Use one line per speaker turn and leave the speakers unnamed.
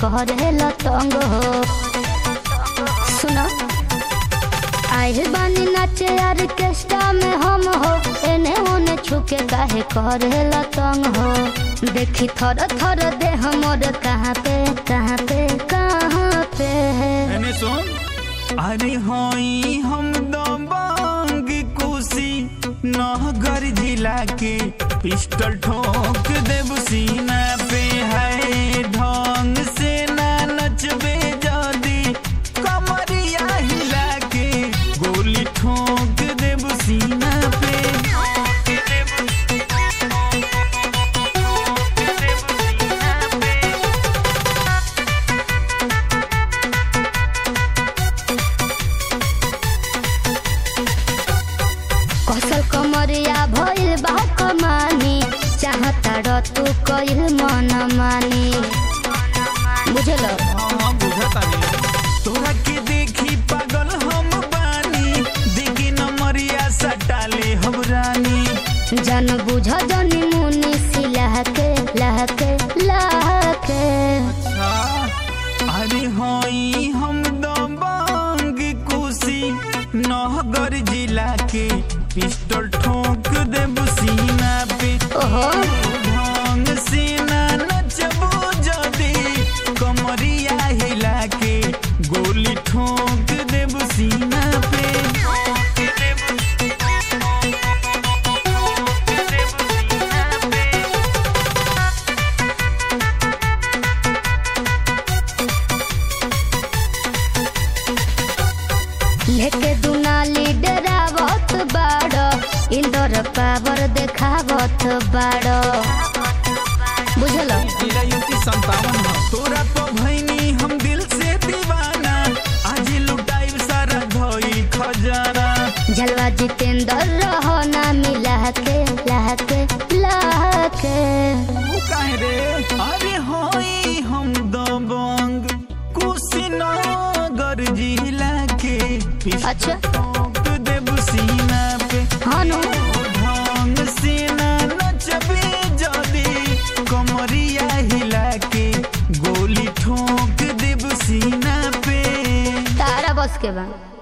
करेला तंग हो सुनो आइल बानी नाचे ऑर्केस्ट्रा में हम हो एने ओने छुके काहे करेला तंग हो देखी थर थर दे हमर कहाँ पे कहाँ पे कहाँ पे
मैंने सुन अरे होई हम दबंग कुशी नहगर जिला के पिस्टल ठोक देव सीना पे है ढंग से ना नचबे जदी कमरिया हिला के गोली ठोक देव सीना पे
कसल कमरिया भइल बा कमानी चाहता र तू कइल मन मानी बुझल
हाँ, बुझतानी। तोरा के देखी पागल हम बानी देखी नमरिया सटाले हम रानी
जन बुझ जनी मुनि सिलहके लहके लहके
अरे होई हम दबंग कुशी नहगर जिला के पिस्टल ठोक देब सीना पे
ओहो
ढंग से ना नचबो जदी कमरिया हिला के गोली ठोक देब सीना पे
लेके दुनाली डरावत बाड़ इंदर पावर देखावत बाड़ बुझल
तेरा युक्ति संतावन ह तोरा तो भैनी हम दिल से दीवाना आज लुटाई सारा धोई खजाना
झलवा जितेंद्र रहो ना मिला के लहके लहके
तू काहे रे अरे होई हम दबंग कुशीनगर जिला के
अच्छा
ठोक देब सीना पे
हाँ नु
ढंग से ना नचबे जदी कमरिया हिला के गोली ठोक देब सीना पे
तारा बस के बा